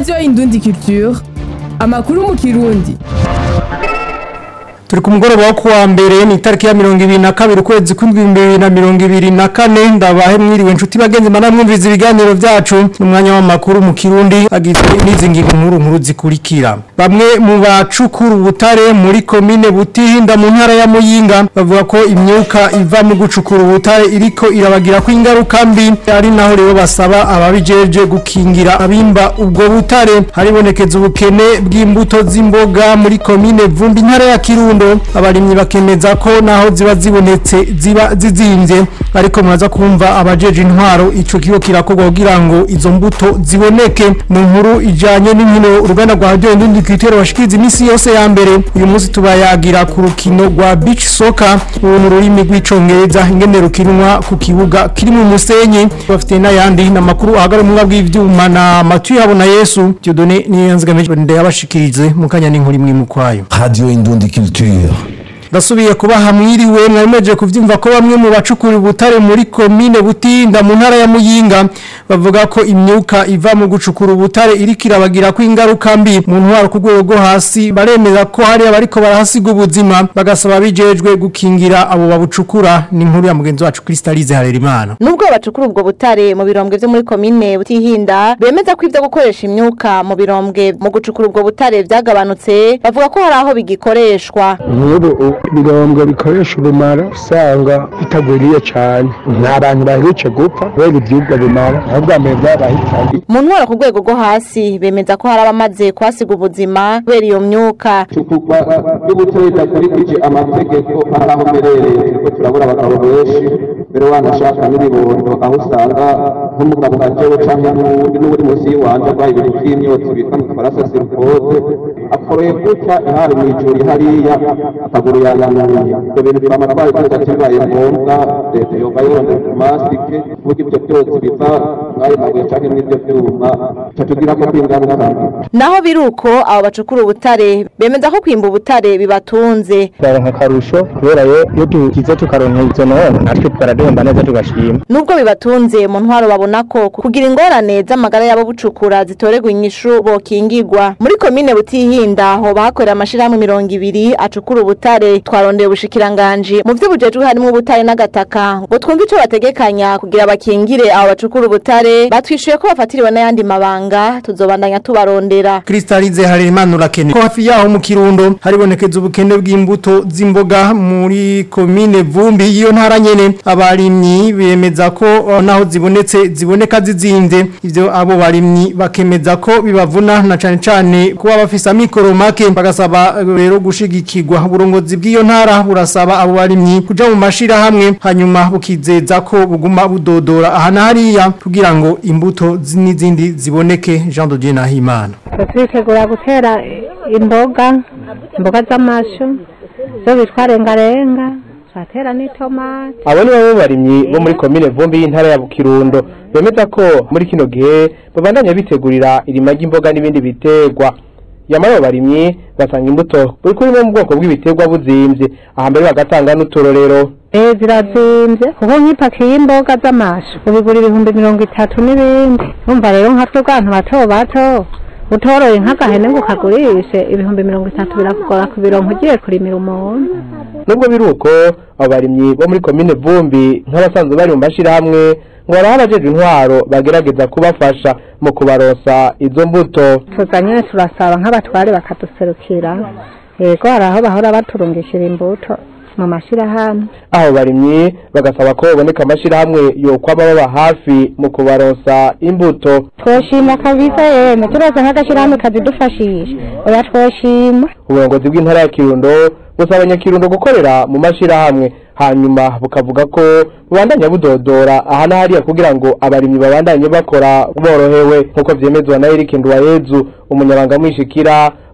radiyo indundi culture amakuru mu kirundi turi ku mugoroba wo kuwa mbere ni itariki ya mirongo ibiri na kabiri ukwezi kw'indwi bibiri na mirongo ibiri na kane ndabahe mwiriwe inshuti bagenzi mana mwumviza ibiganiro byacu n'umwanya w'amakuru mu kirundi agizwe n'izi ngingo nkuru nkuru zikurikira bamwe mu bacukura ubutare muri komine butihinda mu ntara ya muyinga bavuga ko imyuka iva mu gucukura ubutare iriko irabagira ko ingaruka mbi ari naho rero basaba ababijeje gukingira abimba ubwo butare haribonekeza ubukene bw'imbuto z'imboga muri komine vumbi intara ya kirundo abarimyi bakemeza ko naho ziba zibonetse ziba zizimvye ariko muraza kumva abajeje intwaro ico kigo kirakorwa kugira ngo izo mbuto ziboneke mu nkuru ijanye n'inkino uruganda rwa radio indundi kwitero washikiriza imisi yose ya mbere uyu munsi tubayagira ku rukino rwa beach soccer ubu ni ururimi rw'icongereza ingene rukinwa ku kibuga kiri mu musenyi bafite n'ayandi n'amakuru ahagara mu bw'ivyuma na Mathieu Habona Yesu Dieudonné Niyanzigamije ndayabashikirize mu kanya n'inkuru imwe mu kwayo Radio Indundi Culture. Ndasubiye kubaha mwiriwe mwameje kuvyumva ko bamwe mu bacukura ubutare muri komine Butinda mu ntara ya Muyinga bavuga ko imyuka iva mu gucukura ubutare iriko irabagira ko ingaruka mbi mu ntwaro ku rwego rwo hasi baremeza ko hari abariko barahasiga ubuzima bagasaba bijejwe gukingira abo babucukura ni inkuru ya mugenzi wacu Crystalize Harerimana Nubwo bacukura ubwo butare mu birombwe vyo muri komine Butihinda bemeza ko ivyo gukoresha imyuka mu birombwe mu gucukura ubwo butare vyagabanutse bavuga ko hari aho bigikoreshwa nk'ubu ibirombwe bikoresha ubumara usanga bitagwiriye cyane nta bantu baherutse gupfa kubera ibyubwo bimara ahubwo mbere byabahitanye mu ntwaro ku rwego rwo hasi bemeza ko hari abamaze kuhasiga ubuzima kubera iyo myuka icukurwa ry'ubutare ridakurikije amategeko hari aho mberereye turiko turabura abagabo benshi mbere wanashaka n'ibibondo aho usanga nk'umugabo nka jewe canke n'uwundi n'uri munsi y'iwanje arwaye ibintu vy'imyotsi bita mu gifaransa sirikose akoroye gutya ihari mw'ijoro hariya akaguru yayanuye ibyo bintu twama twabikoze bibaye ngombwa leta yoga yondera ku masike kuburyo ibyo byose biva mw'ayo mabuye canke mw'ivyo vyuma ca tugirako kw'ingaruka mbi naho biruko abo bacukura ubutare bemeza ko kwimba ubutare bibatunze turaronka akarusho kubera yo iyo tugize tukaronka izo none natwe twarademba neza tugashima nubwo bibatunze mu ntwaro babona ko kugira ingorane z'amagara y'abo bucukura zitorerwa inyishu bokingirwa muri komine butihinda hoba hakorera amashirahamwe mirongo ibiri acukura ubutare twarondeye ubushikiranganji mu vyo bujejwe harimo ubutare n'agataka ngo twumve ico bategekanya kugira bakingire abo bacukura ubutare batwishuye ko bafatiriwe n'ayandi mabanga tuzobandanya tubarondera Crystalize Harerimana urakene ko hafi yaho mu kirundo haribonekeza ubukene bw'imbuto z'imboga muri komine vumbi iyo ntara nyene abarimyi bemeza ko uh, naho zibonetse ziboneka zizimvye ivyo abo barimyi bakemeza ko bibavuna na cane cane kuba bafise amikoro make bagasaba uh, rero gushigikirwa uburongozi bw'iyo ntara burasaba abo barimyi kuja mu mashira hamwe hanyuma bukizeza ko buguma budodora aha na hariya kugira ngo imbuto zi- n'izindi ziboneke Jean de Dieu Nahimana turitegura gutera imboga imboga z'amashu zo bitwa rengarenga turatera n'itomati abo ni bamwe mu barimyi bo muri komine vumbi y'intara ya bukirundo bemeza ko muri kino gihe babandanya bitegurira irima ry'imboga n'ibindi biterwa yamara abo barimyi basanga imbuto buri kuri mu bwoko bw'ibiterwa buzimvye aha mbere bagatanga n'uturorero eh zirazimvye kuko nk'ipaki y'imboga z'amashu ubigura ibihumbi mirongo itatu n'ibindi urumva rero nka twe bwantu bato bato utoroye nk'agahene ngo ukagurishe ibihumbi mirongo itatu birakugora kubironka ugiye kurimira umuntu nubwo biri uko abo barimyi bo muri komine vumbi nk'abasanzwe bari mu mashirahamwe ngo baraho abajejwe intwaro bagerageza kubafasha mu kubaronsa izo mbuto tuzanye turasaba nk'abatware bakaduserukira yego hari aho bahora baturungishira imbuto mu mashirahamwe aho barimyi bagasaba ko baboneka amashirahamwe yokwama baba hafi mu kubaronsa imbuto twoshima kabisa yemwe turaza nk'agashyirahamwe kazidufashisha oya twoshima uburongozi bw'intara ya kirundo busaba abanyakirundo gukorera mu mashirahamwe hanyuma bukavuga ko bubandanya budodora aha na hariya kugira ngo abarimyi babandanye bakora borohewe nk'uko vyemezwa na Eric Nduwayezu umunyabanga mwishikira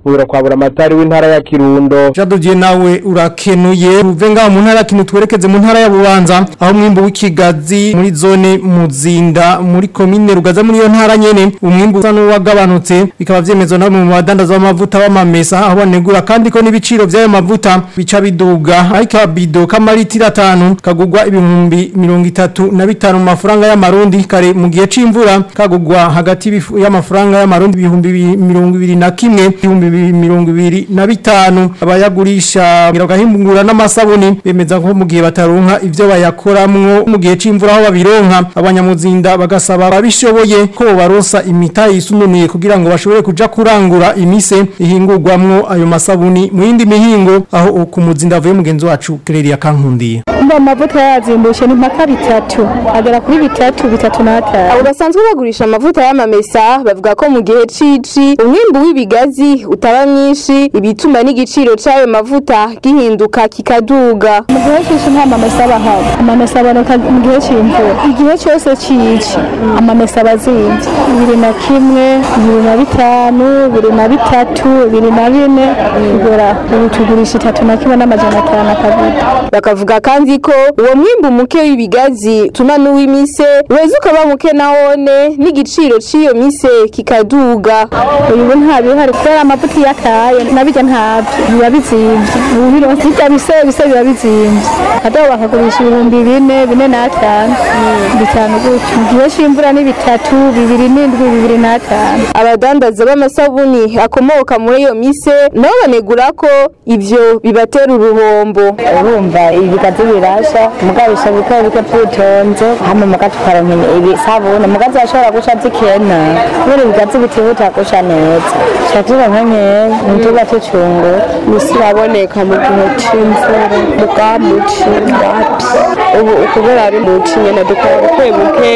bubura kwa buramatari w'intara ya Kirundo Jadugiye nawe urakenuye uve ngaho mu ntara kinu twerekeze mu ntara ya Bubanza aho mwimbu w'ikigazi muri zone muzinda muri komine rugaza muri iyo ntara nyene umwimbu usa n'uwagabanutse bikaba vyemezwa na mu badandaza b'amavuta b'amamesa aho banegura kandi ko n'ibiciro vy'ayo mavuta bica biduga ariko abido kamaritira atanu kagugwa ibihumbi mirongo itatu na bitanu mu mafaranga y'amarundi kare mu gihe c'imvura kagugwa hagati y'ibifu- y'amafaranga y'amarundi ibihumbi bi- mirongo ibiri na kimwe ibihumbi bi- mirongo ibiri na bitanu abayagurisha bagahingura n'amasabuni bemeza ko mu gihe bataronka ivyo bayakoramwo mu gihe c'imvura aho babironka abanyamuzinda bagasaba ababishoboye ko barosa imita yisununuye kugira ngo bashobore kuja kurangura imise ihingurwamwo ayo masabuni mu yindi mihingo aho ku muzinda avuye mugenzi wacu Claire Kankundiye Mba amavuta yazimbushe ni mpaka bitatu agera kuri bitatu bitatu n'atanu abo basanzwe bagurisha amavuta y'amamesa bavuga ko mu gihe cici umwimbu w'ibigazi utaba mwinshi ibituma n'igiciro c'ayo mavuta gihinduka kikaduga mu gihe cyose nta mamesa aba ahari amamesa aboneka mu gihe cy'imvura igihe cyose cici amamesa aba azinze bibiri na kimwe bibiri na bitanu bibiri na bitatu bibiri na bine bigora ubu tugurisha itatu na kimwe n'amajana atanu akavuta bakavuga kandi ko uwo mwimbu muke w'ibigazi tuma n'uw'imise weza ukaba muke nawone n'igiciro c'iyo mise kikaduga uyu ubu nta bihari kubera amavuta iyo akaye nabijya ntabyo biba bizimvye ubu bironse bijya bise bise biba bizimvye kadobo bakagurisha ibihumbi bine bine n'atanu bitanu gutyo mu gihe c'imvura ni bitatu bibiri n'indwi bibiri n'atanu abadandaza b'amasabuni akomoka muri iyo mise nabo banegura ko ivyo bibatera uruhombo urumva ibigazi birasha mugabisha bike bike byitonze hama muga tukaronka ibisabune mugazi ashobora gusha zikena kubera ibigazi bitihuta gusha neza tukazironka nkeya ntituba tucungura misi iraboneka mu gihe c'imvura muga muci wapi ubu ukubera ari muci nyene dukora buke buke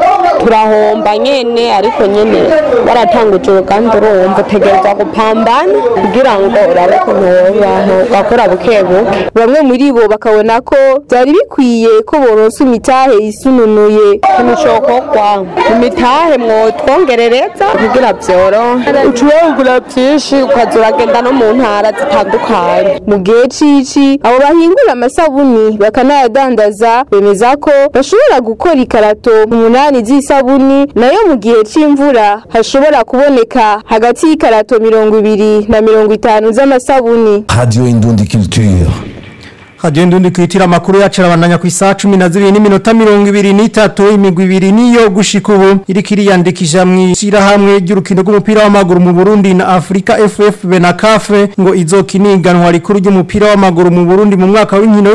turahomba nyene ariko nyene waratanguje uruganda urumva utegereza gupambana kugira ngo urabe ukuntu wobaho ugakora buke buke bamwe muri bo bakabona ko byari bikwiye ko boronsa imitahe yisununuye ikintu cokorwa imitahe mwotwongerereza kugira vyorohe ucurangura vyinshi ukaza uragenda no mu ntara zitandukanye mu gihe cici abo bahingura amasabuni bakanayadandaza bemeza ko bashobora gukora ikarato umunani z'isabuni nayo mu gihe c'imvura hashobora kuboneka hagati y'ikarato mirongo ibiri na mirongo itanu z'amasabuni Radio Indundi Culture. Radio Ndundi kwitira amakuru yacu arabandanya ku isaha 12 n'iminota 23 imigwi ibiri niyo gushika ubu iriko iriyandikisha mu ishyirahamwe ry'urukino rw'umupira w'amaguru mu Burundi na Afrika FFB na CAF ngo izokiniganwa rikuru ry'umupira w'amaguru mu Burundi mu mwaka w'inkino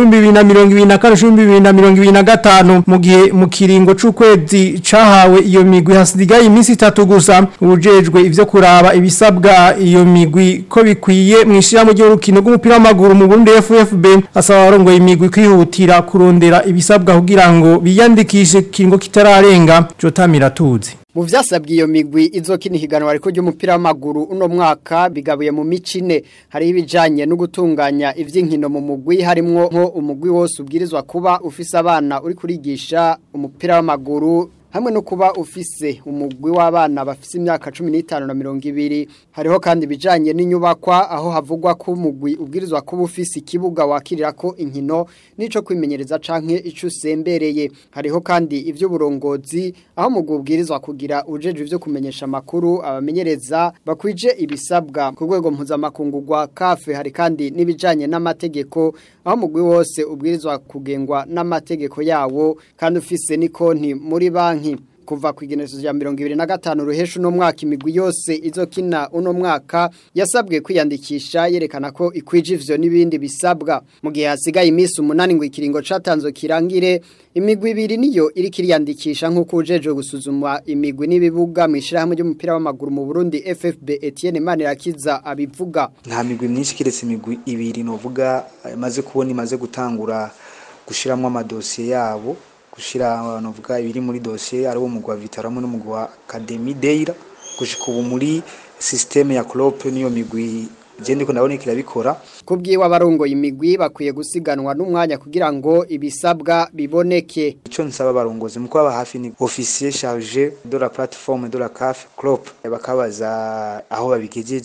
w'2024 mu gihe mu kiringo c'ukwezi cahawe iyo migwi hasigaye iminsi itatu gusa ubujejwe ivyo kuraba ibisabwa iyo migwi ko bikwiye mu ishyirahamwe ry'urukino rw'umupira w'amaguru mu Burundi FFB asaba abarongoye imigwi kwihutira kurondera ibisabwa kugira ngo biyandikishe kingo kitararenga Jotamira tuzi Mu vyasabwe iyo migwi izokina ihiganwa ariko ry'umupira w'amaguru uno mwaka bigabuye mu micine hari ibijanye no gutunganya ivy'inkino mu mugwi harimwo nko umugwi wose ubwirizwa kuba ufise abana uri kurigisha umupira w'amaguru hamwe no kuba ufise umugwi w'abana bafise imyaka 15 na 20 hariho kandi bijanye n'inyubakwa aho havugwa ko umugwi ubwirizwa kuba ufise ikibuga wakirirako inkino nico kwimenyereza canke ico usembereye hariho kandi ivy'uburongozi aho umugwi ubwirizwa kugira ujeje ivyo kumenyesha makuru abamenyereza bakwije ibisabwa ku rwego mpuzamakungu rwa kafe hari kandi n'ibijanye n'amategeko aho umugwi wose ubwirizwa kugengwa n'amategeko yawo kandi ufise n'ikonti muri banki kuva ku igenezo rya mirongo ibiri na gatanu ruhesha uno mwaka imigwi yose izokina uno mwaka yasabwe kwiyandikisha yerekana ko ikwije ivyo n'ibindi bisabwa mu gihe hasigaye iminsi umunani ngo ikiringo catanzwe kirangire imigwi ibiri niyo iri kiriyandikisha nk'uko ujeje gusuzuma imigwi n'ibibuga mu ishyirahamwe ry'umupira w'amaguru mu Burundi FFB Etienne Manirakiza abivuga nta migwi myinshi kiretse imigwi ibiri novuga imaze kubona imaze gutangura gushiramwo amadosiye yabo gushira abantu vuga ibiri muri dossier ari wo mugwa Vitaramo n'umugwa wa Academy Deira gushika ubu muri systeme ya Klopp niyo migwi gende ko ndabona kirabikora kubwiwe abarongoye imigwi bakwiye gusiganwa n'umwanya kugira ngo ibisabwa biboneke ico nsaba abarongozi mu kuba hafi ni officier chargé de la plateforme de la CAF Klopp bakabaza aho babigejeje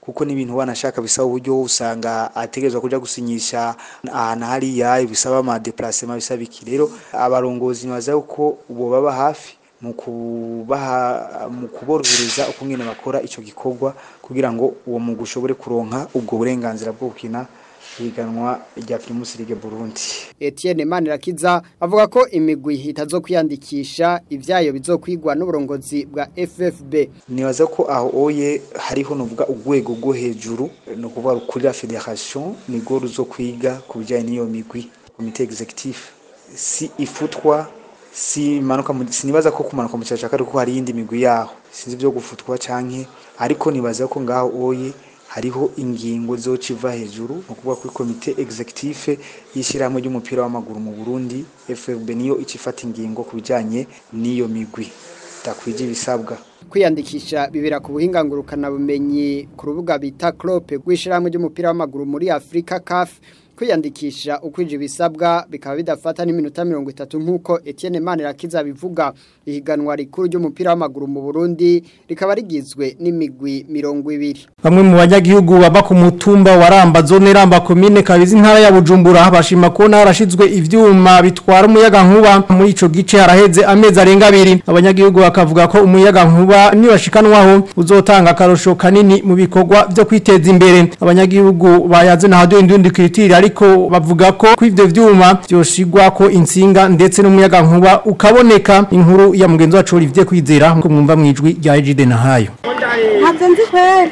kuko n'ibintu wanashaka bisaba uburyo usanga ategerezwa kuja gusinyisha ahantu hariya bisaba ama déplacement bisaba iki rero abarongozi baza ko bo baba hafi mu kubaha mu kuborohereza uko nyene bakora ico gikorwa kugira ngo uwo mugwi ushobore kuronka ubwo burenganzira bwo gukina higanwa rya Primus League Burundi Etienne Manirakiza avuga ko imigwi itazo kwiyandikisha ivyayo bizokwigwa n'uburongozi bwa FFB nibaza ko aho oye hariho nuvuga urwego rwo hejuru no kuvuga kuri la federation nigo ruzo kwiga ku bijyanye n'iyo migwi komite executive si ifutwa si manuka sinibaza ko kumanuka mu cyacaka ariko hari yindi migwi yaho sinzi byo gufutwa canke ariko nibaza ko ngaho oye hariho ingingo zociva hejuru no kuvuga kuri komite executive y'ishyirahamwe ry'umupira w'amaguru mu Burundi FFB niyo icifata ingingo ku bijyanye n'iyo migwi takwije ibisabwa kwiyandikisha bibera ku buhinga ngurukana bumenyi ku rubuga bita Clope rw'ishyirahamwe ry'umupira w'amaguru muri Afrika CAF kwiyandikisha ukwije ibisabwa bikaba bidafata n'iminota mirongo itatu nk'uko Etienne Manirakiza bivuga ihiganwa rikuru ry'umupira w'amaguru mu Burundi rikaba rigizwe n'imigwi mirongo ibiri Bamwe mu banyagihugu baba ku mutumba wa Ramba zone Ramba commune kabizi ntara ya Bujumbura bashima ko narashizwe ivyuma bitwara umuyaga nkuba muri ico gice haraheze amezi arenga abiri abanyagihugu bakavuga ko umuyaga nkuba nibashikanwaho uzotanga akarosho kanini mu bikorwa byo kwiteza imbere abanyagihugu bayaze na hado indundi kritiri ariko bavuga ko kw'ivyo vyuma byoshigwa ko insinga ndetse n'umuyaga nkuba ukaboneka inkuru ya mugenzi wacu Olivier Kwizera ko mwumva mwijwi rya Ejide na hayo ntabyo nzi kweri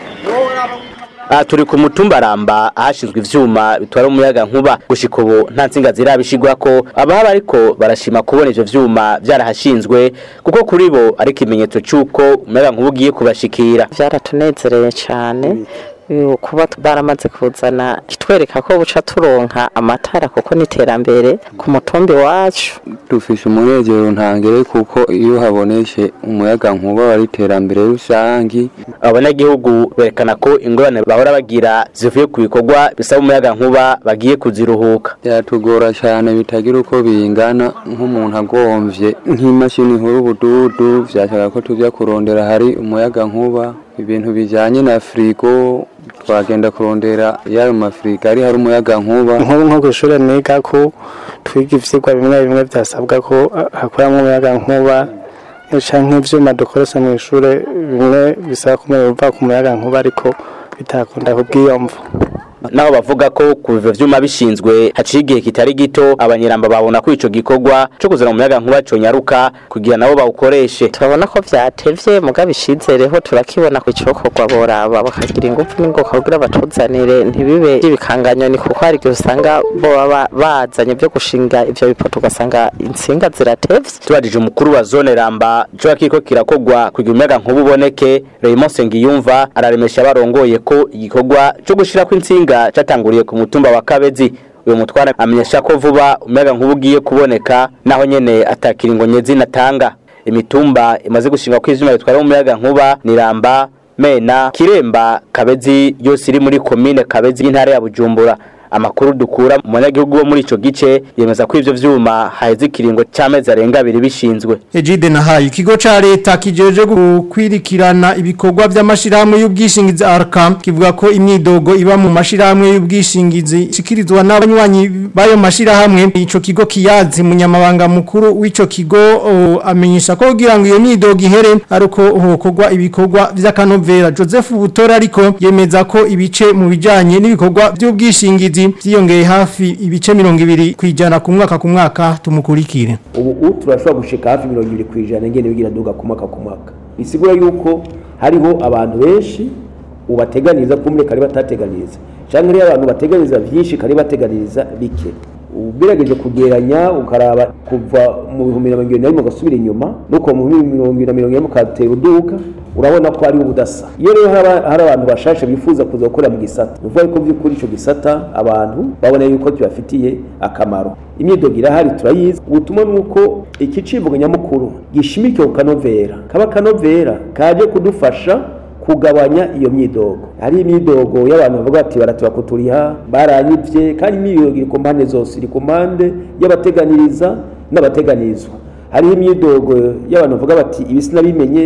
aha turi ku mutumba ramba ahashinzwe ivyuma bitwara umuyaga nkuba gushika ubu nta nsinga zirabishigwa ko abahaba ariko barashima kubona ivyo vyuma vyarahashinzwe kuko kuri bo ari ikimenyetso c'uko umuyaga nkuba ugiye kubashikira byaratunezereye cyane uyu kuba baramaze kuzana kitwereka ko buca turonka amatara kuko n'iterambere ku mutumbi wacu dufise umunezero ntangere kuko iyo haboneshe umuyaga nkuba wari iterambere rusangi abanyagihugu berekana ko ingorane bahora bagira zivuye ku bikorwa bisaba umuyaga nkuba bagiye kuziruhuka byatugora cyane bitagira uko bingana nk'umuntu agomvye nk'imashini nkuru ubududu vyashaka ko tujya kurondera hari umuyaga nkuba ibintu bijanye na frigo twagenda kurondera yayo mafrigo ari hari umuyaga nkuba nk'ubu nko ku ishuri niga ko twiga ivyigwa bimwe bimwe byasabwa ko hakoramo umuyaga nkuba canke nk'ivyuma dukoresha mu ishure bimwe bisaba kumenya biva ku muyaga nkuba ariko bitakunda kubwiyomvo naho bavuga ko ku bivyo vyuma bishinzwe haciye igihe kitari gito abanyiramba babona ko ico gikorwa co kuzana umuyaga nkuba conyaruka kugira nabo bawukoreshe turabona ko vyatevye muga bishizereho turakibona ku icokorwa boraba bakagira ingufu n'ingoka kugira batuzanire ntibibe ibikanganyoni kuko hari igihe usanga bo baba bazanye vyo gushinga ivyo bipoto ugasanga intsinga ziratevye tubajije umukuru wa zone ramba ico kiriko kirakogwa kugira umuyaga nkuba uboneke Raymond Sengiyumva araremesha barongoye ko igikorwa co gushirako intsinga catanguriye ku mutumba wa Kabezi uyu mutwara amenyesha ko vuba umuyaga nkuba ugiye kuboneka naho nyene atakiringo nyezi natanga imitumba imaze gushinga ko ivyuma bitwara umuyaga nkuba niramba mena kiremba kabezi yose iri muri komine kabezi y'intara ya bujumbura amakuru dukura mu banyagihugu bo muri ico gice yemeza ko ivyo vyuma haheze ikiringo c'amezi arenga abiri bishinzwe Ejide na hayo ikigo ca leta kijeje gukwirikirana ibikorwa by'amashirahamwe y'ubwishingizi arka kivuga ko imyidogo iba mu mashirahamwe y'ubwishingizi shikirizwa n'abanywanyi bayo mashirahamwe ico kigo kiyazi munyamabanga mukuru w'ico kigo o, amenyesha ko kugira ngo iyo myidogo ihere aruko hokorwa ibikorwa vy'akanovera Joseph Butora ariko yemeza ko ibice mu bijanye n'ibikorwa by'ubwishingizi byiyongeye hafi ibice 200 kwijana ku mwaka ku mwaka tumukurikire ubu turashobora gushika hafi mirongo ibiri ku ijana ngene bigira duga ku mwaka ku mwaka bisigura yuko hariho abantu benshi ubateganiriza kumwe kari batateganiriza cyangwa rero abantu bateganiriza byinshi kari bateganiriza bike ugerageje kugeranya ukaraba kuva mu bihumbi na mirongo irindwi na rimwe ugasubira inyuma nuko mu bihumbi mirongo irindwi na mirongo ine mukatera uduka urabona ko ari ubudasa iyo rero hari abantu bashashe bifuza kuza gukorera mu gisata ni ukuvuga ko by'ukuri icyo gisata abantu babona yuko kibafitiye akamaro imyidogo irahari turayizi ubutumwa ni uko iki civugo nyamukuru gishimikiye ku kanovera kaba kanovera kaje kudufasha kugabanya iyo myidogo hari imyidogo y'abantu bavuga bati baratuba kuturiha baranyivye kandi imyidogo iri ku mpande zose iri ku mpande y'abateganiriza n'abateganirizwa hariho imyidogo y'abantu bavuga bati ibi sinabimenye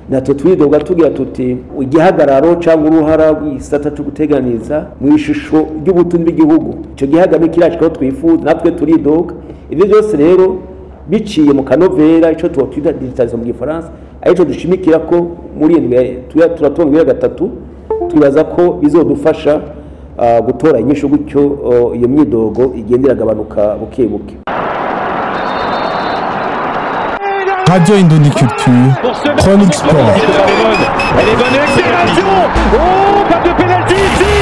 natwe twidoga tugira tuti igihagararo cyangwa uruhara rw'isata cyo guteganiza mu ishusho ry'ubutunzi bw'igihugu icyo gihagararo kirashikaho twifuza natwe turidoga ibyo byose rero biciye mu kanovera icyo twita digitalizo mu gifaransa aricyo dushimikira ko muri iyi turatunga ibiro gatatu twibaza ko bizodufasha gutora inyishu gutyo iyo myidogo igenda iragabanuka buke buke Radio Indonie Culture, Chronique Sport. Elle est bonne, accélération Oh, pas de pénalty ici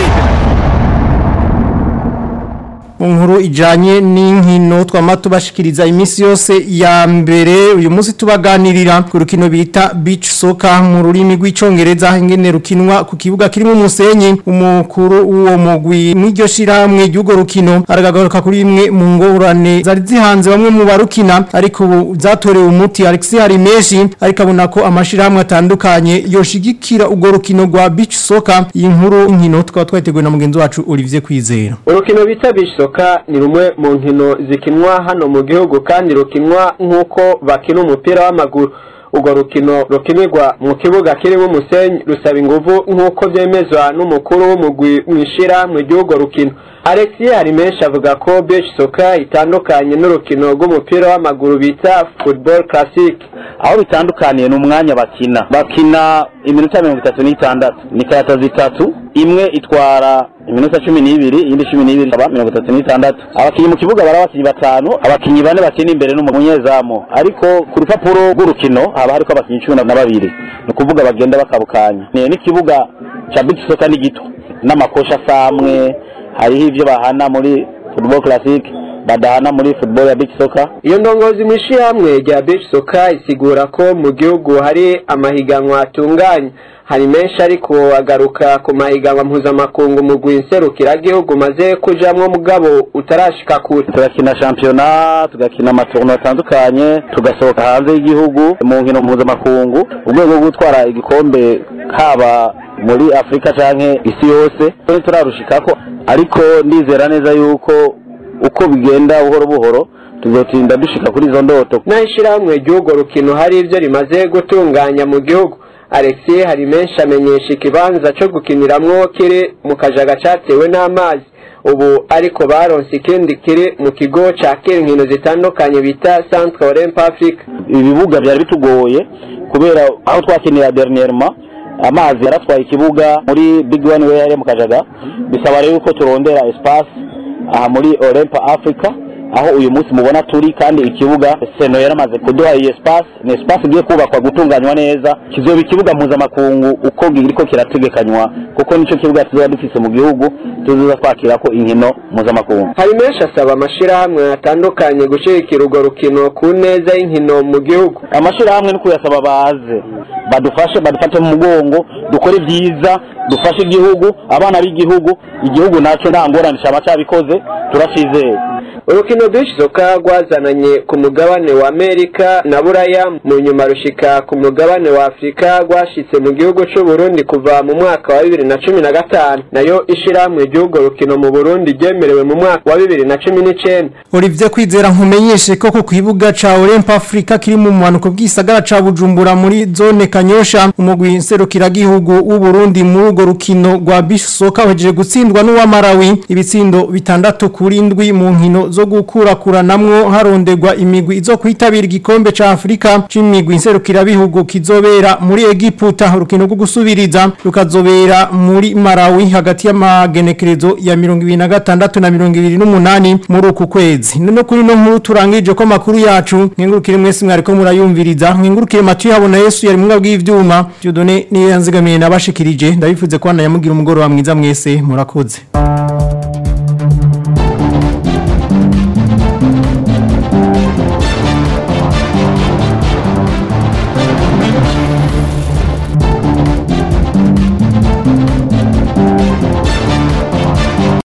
Inkuru ijanye n'inkino twama tubashikiriza iminsi yose ya mbere uyu munsi tubaganirira ku rukino bita beach soccer mu rurimi rw'icongereza ingene rukinwa ku kibuga kirimo umusenyi umukuru w'uwo mugwi mw'iryo shirahamwe ry'urwo rukino aragagaruka kuri imwe mu ngorane zari zihanze bamwe mu barukina ariko ubu zatorewe umuti Alexis Harimeshi ariko abona ko amashirahamwe atandukanye yoshigikira urwo rukino rwa beach soccer iyi nkuru inkino tukaba twateguye na mugenzi wacu Olivier Kwizera urukino bita beach soccer ni rumwe mu nkino zikinwa hano mu gihugu kandi rukinwa nk'uko bakina umupira w'amaguru urwo rukino rukinirwa mu kibuga kirimo umusenyi rusaba ingufu nk'uko byemezwa n'umukuru w'umugwi mu ishyirahamwe ry'urwo rukino alexis harimenshi avuga ko beach soccer itandukanye n'urukino rw'umupira w'amaguru bita football classic aho bitandukaniye ni umwanya bakina bakina iminota mirongo itatu n'itandatu ni karata zitatu imwe itwara iminota cumi n'ibiri iyindi cumi n'ibiri ikaba mirongo itatu n'itandatu abakinnyi mu kibuga bari abakinnyi batanu abakinnyi bane bakina imbere n'umunyezamu ariko ku rupapuro rw'urukino haba hariko abakinnyi cumi na babiri ni ukuvuga bagenda bakabukanya ni n'ikibuga ca beach soccer ni gito n'amakosha asamwe hariho ivyo bahana muri football classic badahana muri football ya beach soccer iyo ndongozi mu ishyirahamwe rya beach soccer isigura ko mu gihugu hari amahiganwa atunganye hari menshi ariko agaruka ku mahiganwa mpuzamakungu mu gihugu maze kujamwo mugabo utarashika kure turakina shampiyona tugakina amaturno atandukanye tugasohoka hanze y'igihugu mu nkino mpuzamakungu urwego rwo gutwara igikombe haba muri afurika canke isi yose turarushikako ariko ndizera neza yuko uko bigenda buhoro buhoro tuzotinda dushika kuri izo ndoto naho ishyirahamwe ry'urwo rukino hari ibyo rimaze gutunganya mu gihugu alexis hari menshi amenyesha ikibanza cyo gukiniramwo kiri mu kajaga cyatewe n'amazi ubu ariko baronse ikindi kiri mu kigo ca kera inkino zitandukanye bita centre olympe afrique ibibuga byari bitugoye kubera aho twakinira dernièrement amazi yaratwaye ikibuga muri big one way hariya mu kajaga bisaba rero ko turondera espace aha muri olympe africa aho uyu munsi mubona turi kandi ikibuga seno yaramaze kuduha iyi espace ni espace igiye kubakwa gutunganywa neza kizoba ikibuga mpuzamakungu uko kiriko kirategekanywa kuko nico kibuga tuzoba dufise mu gihugu tuzoza twakirako inkino mpuzamakungu hari menshi asaba amashirahamwe atandukanye gushigikira urwo rukino ku neza y'inkino mu gihugu amashirahamwe ni kuyasaba baze badufashe badufate mu mugongo dukore ibyiza dufashe igihugu abana b'igihugu igihugu naco nta ngorane caba cabikoze turacizeye urukino rw'ishizoka rwazananye ku mugabane wa amerika na buraya mu nyuma rushika ku mugabane wa afurika rwashitse mu gihugu c'u burundi kuva mu mwaka wa bibiri na cumi na gatanu nayo ishirahamwe ry'urwo rukino mu burundi ryemerewe mu mwaka wa bibiri na cumi n'icenda Olivier Kwizera nkumenyeshe ko ku kibuga ca Olympe Africa kiri mu muhanuko bw'isagara ca Bujumbura muri zone Kanyosha umugwi nserukiragihugu w'u Burundi muri urwo rukino rwa beach soccer wahejeje gutsindwa n'uwa Malawi ibitsindo bitandatu kuri ndwi mu nkino zo gukurakuranamwo harondegwa imigwi izo kwitabira igikombe ca Afrika c'imigwi nserukirabihugu kizobera muri Egiputa urukino rwo gusubiriza rukazobera muri Malawi hagati y'amagenekerezo ya 2026 na 2028 muri uku kwezi none kuri no nkuru turangije ko makuru yacu nkengurukire mwese mwariko murayumviriza nkengurukire Mathieu habona Yesu yari mwabwo bw'ivyuma Dieudonné niyo yanzigamiye nabashikirije ndabifuze ko nayamugira umugoro wa mwiza mwese murakoze